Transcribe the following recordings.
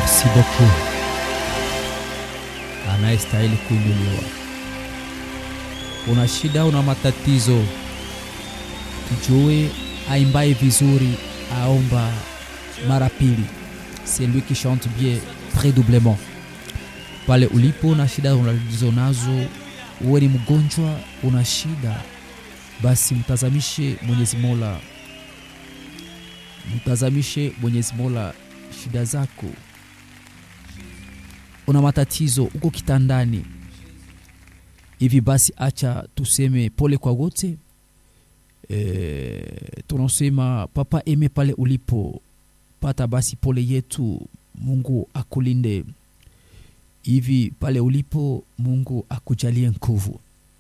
Merci beaucoup. Anayestahili kuinuliwa. Una shida, una matatizo, tujue aimbaye vizuri aomba mara pili. C'est lui qui chante bien redoublement. Pale ulipo na shida ulizo nazo, uwe ni mgonjwa, una shida, basi mtazamishe Mwenyezi Mola, mtazamishe Mwenyezi Mola shida zako. Una matatizo, uko kitandani hivi, basi acha tuseme pole kwa wote. E, tunasema papa eme pale ulipo pata basi pole yetu, Mungu akulinde hivi pale ulipo, Mungu akujalie nguvu.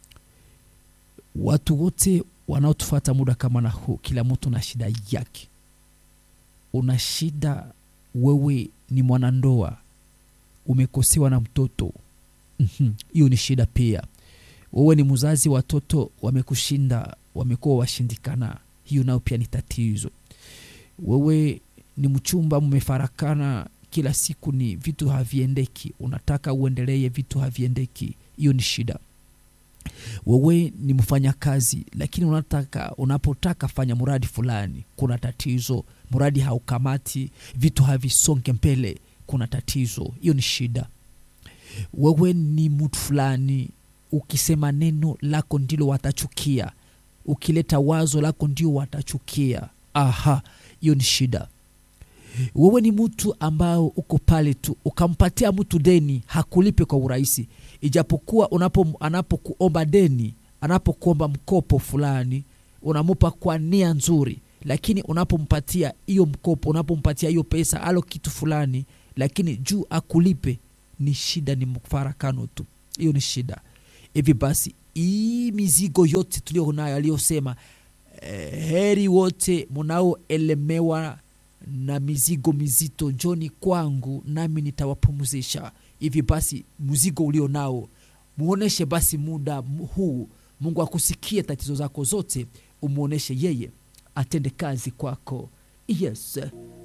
Watu wote wanaotufata muda kama na huu, kila mtu na shida yake. Una shida wewe, ni mwanandoa umekosewa na mtoto hiyo, ni shida pia. Wewe ni mzazi, watoto wamekushinda, wamekuwa washindikana, hiyo nayo pia ni tatizo. Wewe ni mchumba, mmefarakana kila siku ni vitu haviendeki, unataka uendelee, vitu haviendeki, hiyo ni shida. Wewe ni mfanyakazi, lakini unataka unapotaka fanya mradi fulani, kuna tatizo, mradi haukamati, vitu havisonge mbele, kuna tatizo, hiyo ni shida. Wewe ni mtu fulani, ukisema neno lako ndilo watachukia, ukileta wazo lako ndio watachukia. Aha, hiyo ni shida. Wewe ni mtu ambao uko pale tu ukampatia mtu deni hakulipe kwa urahisi, ijapokuwa unapo anapokuomba deni, anapokuomba mkopo fulani unamupa kwa nia nzuri, lakini unapompatia hiyo mkopo, unapompatia hiyo pesa alo kitu fulani, lakini juu akulipe, ni shida, ni mfarakano tu, hiyo ni shida. Hivi basi hii mizigo yote tulio nayo aliyosema, eh, heri wote munaoelemewa na mizigo mizito, njoni kwangu nami nitawapumzisha. Hivi basi mzigo ulio nao muoneshe basi muda huu, Mungu akusikie tatizo zako zote, umwoneshe yeye atende kazi kwako. Yes.